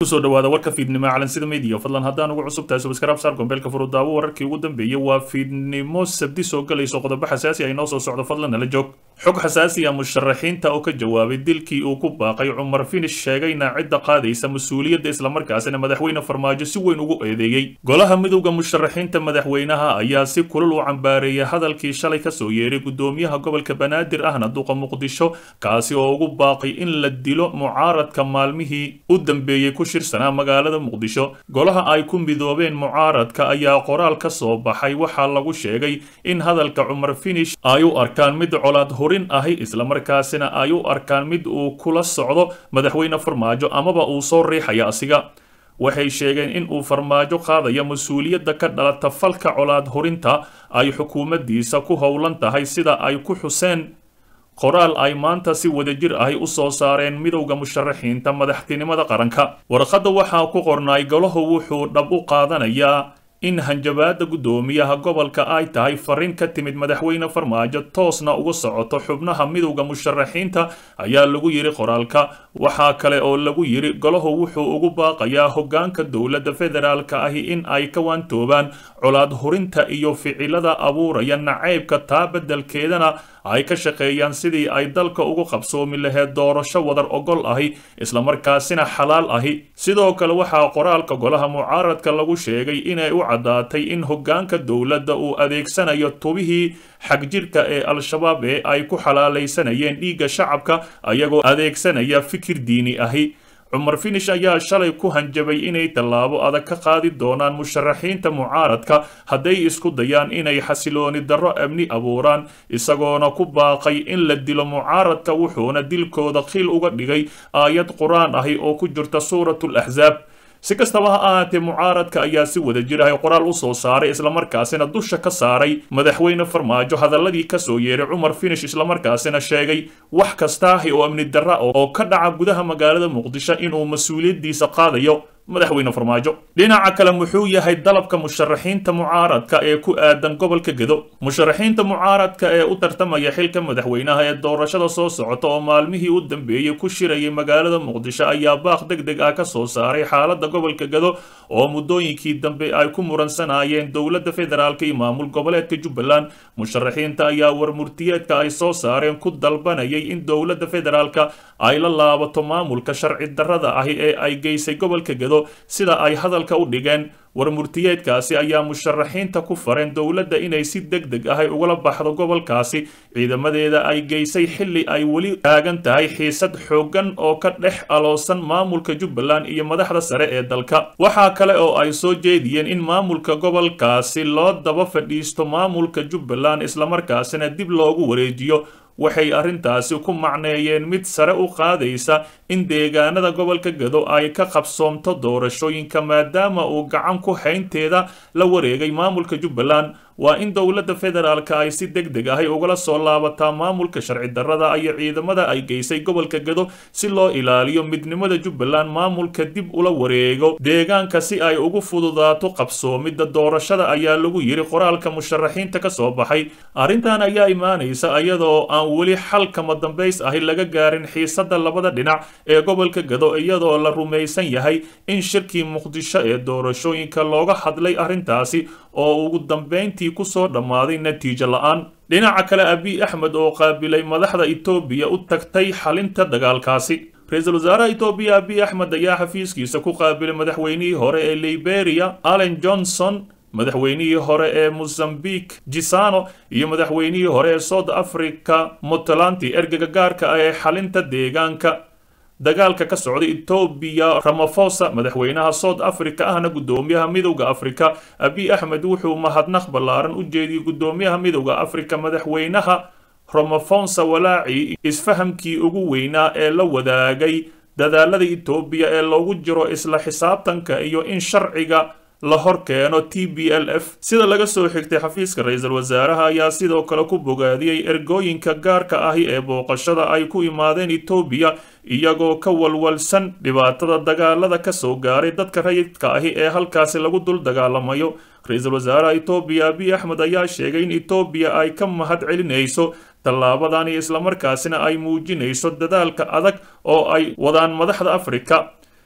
kusoo dhawaada warka fiidnimo calansida media fadlan haddaan ugu cusub tahay subscribe saar gombeelka furudaawo wararkii ugu dambeeyay waa fiidnimo sabdi soo galayso qodobo xasaasi ay noo soo socdo fadlan nala joog xog xasaasi ah musharaxiinta oo ka jawaabay dilkii uu ku baaqay cumar finish sheegayna cidda qaadaysa mas-uuliyadda islamarkaasina madaxweyne farmaajo si weyn ugu eedeeyey golaha midowda musharaxiinta madaxweynaha ayaa si kulul u cambaareeyay hadalkii shalay kasoo yeeray gudoomiyaha gobolka banaadir ahna duqa muqdisho kaasi oo ugu baaqay in la dilo mucaaradka maalmihii u dambeeyey ku shirsanaa magaalada muqdisho golaha ay ku midoobeen mucaaradka ayaa qoraal ka soo baxay waxaa lagu sheegay in hadalka cumar finish ay u arkaan mid colaad hurin ahi islamarkaasina ay u arkaan mid uu kula socdo madaxweyne farmaajo amaba uu soo riixaya asiga waxay sheegeen in uu farmaajo qaadaya mas-uuliyadda ka dhalata falka colaad hurinta ay xukuumaddiisa ku howlan tahay sida ay ku xuseen qoraal ay maanta si wadajir ahi u soo saareen midowda musharaxiinta madaxtinimada qaranka warqadda waxaa ku qornaay golahu wuxuu dhab u qaadanayaa in hanjabaada guddoomiyaha gobolka ay tahay fariin ka timid madaxweyne farmaajo toosna uga socoto xubnaha midowda musharaxiinta ayaa lagu yidhi qoraalka waxaa kale oo lagu yidhi golahu wuxuu ugu baaqayaa hoggaanka dowladda federaalka ahi in ay ka waantoobaan colaad hurinta iyo ficilada abuuraya nacaybka taa beddelkeedana ay ka shaqeeyaan sidii ay dalka ugu qabsoomi laheed doorasho wadar ogol ahi islamarkaasina xalaal ahi sidoo kale waxaa qoraalka golaha mucaaradka lagu sheegay inay u caddaatay in hoggaanka dowladda uu adeegsanayo tubihii xagjirka ee al-shabaab ee ay ku xalaalaysanayeen dhiigga shacabka ayagoo adeegsanaya fikir diini ahi cumar finish ayaa shalay ku hanjabay inay tallaabo adag ka qaadi doonaan musharaxiinta mucaaradka hadday isku dayaan inay xasilooni darro amni abuuraan isagoona ku baaqay in la dilo mucaaradka wuxuuna dilkooda khil uga dhigay aayad qur-aan ahi oo ku jirta suuratul axsaab si kastaba ha ahaatee mucaaradka ayaa si wada jir ahay qoraal u soo saaray islamarkaasina dusha ka saaray madaxweyne farmaajo hadaladii kasoo yeeray cumar finish islamarkaasina sheegay wax kastaahi oo amni darra oo ka dhaca gudaha magaalada muqdisho inuu mas-uuliyaddiisa qaadayo madaxweyne farmaajo dhinaca kale muxuu yahay dalabka musharaxiinta mucaaradka ee ku aadan gobolka gedo musharaxiinta mucaaradka ee u tartamaya xilka madaxweynaha ee doorashada soo socota oo maalmihii u dambeeyey ku shirayay magaalada muqdisho ayaa baaq deg deg ah ka soo saaray xaaladda gobolka gedo oo muddooyinkii dambe ay ku muransanayeen dowladda federaalk iyo maamul goboleedka jubbaland musharaxiinta ayaa warmurtiyeedka ay soo saareen ku dalbanayay in dowladda federaalka ay la laabato maamulka sharci darrada ahi ee ay geysay gobolka gedo sida ay hadalka u dhigeen warmurtiyeedkaasi ayaa musharaxiinta ku fareen dowladda inay si deg deg ahay ugala baxdo gobolkaasi ciidamadeeda ay geysay xilli ay weli taagan tahay xiisad xooggan oo ka dhex aloosan maamulka jubbaland iyo madaxda sare ee dalka waxaa kale oo ay soo jeediyeen in maamulka gobolkaasi loo daba fadhiisto maamulka jubbaland islamarkaasina dib loogu wareejiyo waxay arrintaasi ku macneeyeen mid sare u qaadaysa in deegaanada gobolka gado ay ka qabsoomto doorashooyinka maadaama uu gacan ku haynteeda la wareegay maamulka jubbaland waa in dowladda federaalka ay si deg deg ahay ugala soo laabataa maamulka sharci darrada iyo ciidamada ay geysay gobolka gado si loo ilaaliyo midnimada jubbaland maamulka dib ula wareego deegaanka si ay ugu fududaato qabsoomidda doorashada ayaa lagu yidhi qoraalka musharaxiinta ka soo baxay arrintan ayaa imaanaysa iyadoo aan weli xal kama dambays ahi laga gaarin xiisadda labada dhinac ee gobolka gado iyadoo la rumaysan yahay in shirkii muqdisho ee doorashooyinka looga hadlay arrintaasi oo ugu dambayntii kusoo dhammaaday natiijo la-aan dhinaca kale abiy axmed oo qaabilay madaxda etoobiya u tagtay xalinta dagaalkaasi ra-iisul wasaaraha etoobiya abiy axmed ayaa xafiiskiisa ku qaabilay madaxweynihii hore ee liberia allen johnson madaxweynihii hore ee mozambique gisano iyo madaxweynihii hore ee south africa puntlanti ergega gaarka ah ee xalinta deegaanka dagaalka ka socda etoobiya ramafosa madaxweynaha south africa ahna guddoomiyaha midowda africa abiy axmed wuxuu mahadnaq ballaaran u jeediyey guddoomiyaha midowda africa madaxweynaha ramafonsa walaaci isfahamkii ugu weynaa ee la wadaagay dadaalada etoobiya ee loogu jiro isla xisaabtanka iyo in sharciga la hor keeno t b l f sida laga soo xigtay xafiiska ra-iisul wasaaraha ayaa sidoo kale ku bogaadiyey ergooyinka gaarka ahi ee booqashada ay ku imaadeen etoobiya iyagoo ka walwalsan dhibaatada dagaalada ka soo gaaray dadka rayidka ahi ee halkaasi lagu dul dagaalamayo ra-iisul wasaaraha etoobiya abiy axmed ayaa sheegay in etoobiya ay ka mahad celinayso tallaabadani islamarkaasina ay muujinayso dadaalka adag oo ay wadaan madaxda afrika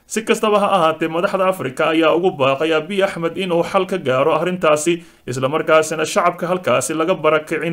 si kastaba ha ahaatee madaxda afrika ayaa ugu baaqay abiy axmed inuu xal ka gaaro arrintaasi islamarkaasina shacabka halkaasi laga barakicin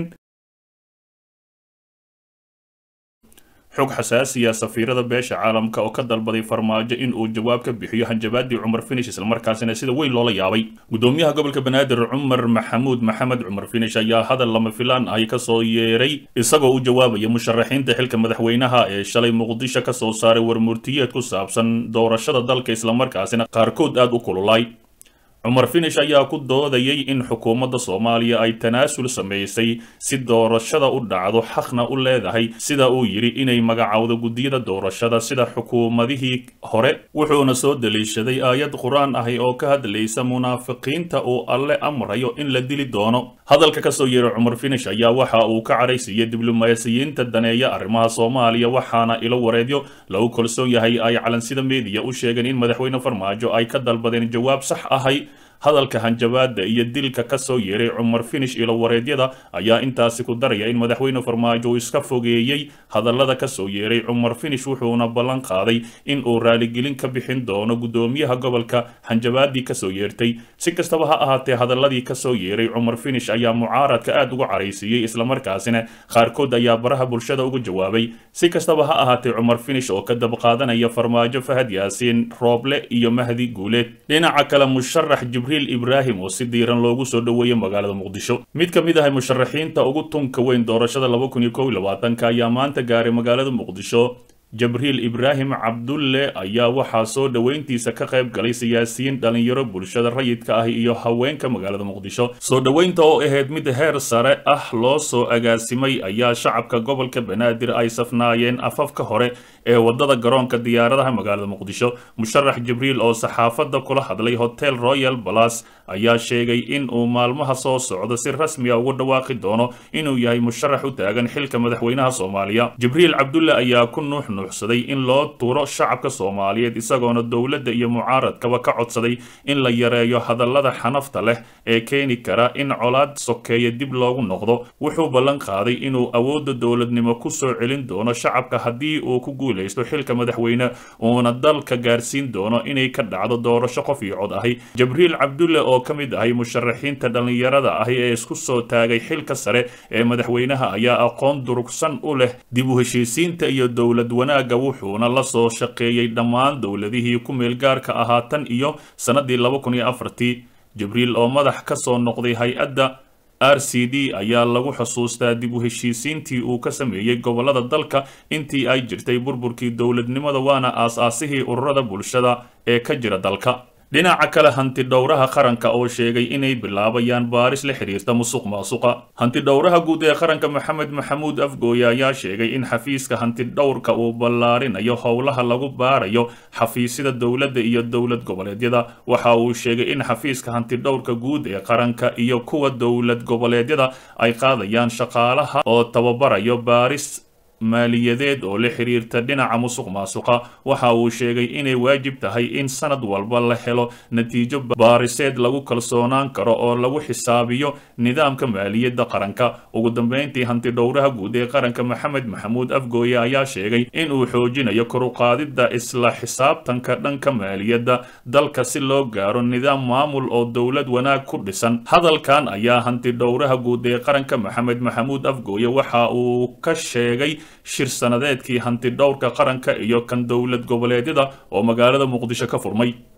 xog xasaasiya safiirada beesha caalamka oo ka dalbaday farmaajo in uu jawaab ka bixiyo hanjabaadii cumar finish islamarkaasina sida weyn loola yaabay gudoomiyaha gobolka banaadir cumar maxamuud maxamed cumar finish ayaa hadal lama filaan ahi kasoo yeeray isagoo u jawaabaya musharaxiinta xilka madaxweynaha ee shalay muqdisho kasoo saaray warmurtiyeed ku saabsan doorashada dalka islamarkaasina qaarkood aada u kululay cumar finish ayaa ku doodayay in xukuumadda soomaaliya ay tanaasul samaysay si doorashada u dhacdo xaqna u leedahay sida uu yidhi inay magacowdo guddiyada doorashada sida xukuumadihii hore wuxuuna soo daliishaday aayad qur-aan ahi oo ka hadlaysa munaafiqiinta uu alle amrayo in la dili doono hadalka kasoo yeeray cumar finish ayaa waxa uu ka cadhaysiiyey diblomaasiyiinta daneeya arrimaha soomaaliya waxaana ilo wareedyo lagu kalsoon yahay ay calansida meediya u sheegeen in madaxweyne farmaajo ay ka dalbadeen jawaab sax ahay hadalka hanjabaada iyo dilka kasoo yeeray cumar finish ilo wareedyada ayaa intaasi ku daraya in madaxweyne farmaajo uu iska fogeeyey hadallada kasoo yeeray cumar finish wuxuuna ballan qaaday in uu raaligelin ka bixin doono gudoomiyaha gobolka hanjabaadii kasoo yeertay si kastaba ha ahaatee hadaladii kasoo yeeray cumar finish ayaa mucaaradka aada uga caraysiiyey islamarkaasina qaarkood ayaa baraha bulshada uga jawaabay si kastaba ha ahaatee cumar finish oo ka dabqaadanaya farmaajo fahad yaasiin rooble iyo mahdi guuleed dhinaca kale musharax jibriil ibraahim oo si diiran loogu soo dhoweeyey magaalada muqdisho mid ka mid ah musharaxiinta ugu tunka weyn doorashada laba kun iyo kow iyo labaatanka ayaa maanta gaaray magaalada muqdisho jabriil ibraahim cabdulle ayaa waxaa soo dhoweyntiisa ka qayb galay siyaasiyiin dhalinyaro bulshada rayidka ah iyo haweenka magaalada muqdisho soo dhoweynta oo ahayd mid heer sare ah loo soo agaasimay ayaa shacabka gobolka banaadir ay safnaayeen afafka hore ee wadada garoonka diyaaradaha magaalada muqdisho musharax jibriil oo saxaafadda kula hadlay hotel royal balas ayaa sheegay in uu maalmaha soo socdo si rasmiya ugu dhawaaqi doono inuu yahay musharax u taagan xilka madaxweynaha soomaaliya jibriil cabdulle ayaa ku nuux nuuxsaday in loo turo shacabka soomaaliyeed isagoona dowladda iyo mucaaradkaba ka codsaday in la yareeyo hadallada xanafta leh ee keeni kara in colaad sokeeya dib loogu noqdo wuxuu ballan qaaday inuu awoodda dowladnimo ku soo celin doono shacabka haddii uu ku guulaysto xilka madaxweyne uuna dalka gaarsiin doono inay ka dhacdo doorasho qof iyo cod ahi jabriil cabdulle oo ka mid ahay musharaxiinta dhallinyarada ahi ee isku soo taagay xilka sare ee madaxweynaha ayaa aqoon durugsan u leh dib u heshiisiinta iyo dowlad wanaagga wuxuuna la soo shaqeeyey dhammaan dowladihii ku meelgaarka ahaa tan iyo sannadii laba kun iyo afartii jibriil oo madax ka soo noqday hay-adda r c d ayaa lagu xusuustaa dib u heshiisiintii uu ka sameeyey gobollada dalka intii ay jirtay burburkii dowladnimada waana aas-aasihii ururada bulshada ee ka jira dalka dhinaca kale hanti dhowraha qaranka oo sheegay inay bilaabayaan baaris la xiriirta musuq maasuqa hanti dhowraha guud ee qaranka maxamed maxamuud afgooye ayaa sheegay in xafiiska hanti dhowrka uu ballaarinayo howlaha lagu baarayo xafiisyada dowladda iyo dowlad goboleedyada waxa uu sheegay in xafiiska hanti dhowrka guud ee qaranka iyo kuwa dowlad goboleedyada ay qaadayaan shaqaalaha oo tababarayo baaris maaliyadeed oo la xiriirta dhinaca musuq maasuqa waxa uu sheegay inay waajib tahay in sanad walba la helo natiijo baariseed lagu kalsoonaan karo oo lagu xisaabiyo nidaamka maaliyadda qaranka ugu dambeyntii hanti dhowraha guud ee qaranka maxamed maxamuud afgooye ayaa sheegay in uu xoojinayo koruqaadidda isla xisaabtanka dhanka maaliyadda dalka si loo gaaro nidaam maamul oo dowlad wanaag ku dhisan hadalkan ayaa hanti dhowraha guud ee qaranka maxamed maxamuud afgooye waxa uu ka sheegay shir sanadeedkii hanti dhowrka qaranka iyo kan dowlad goboleedyada oo magaalada muqdisho ka furmay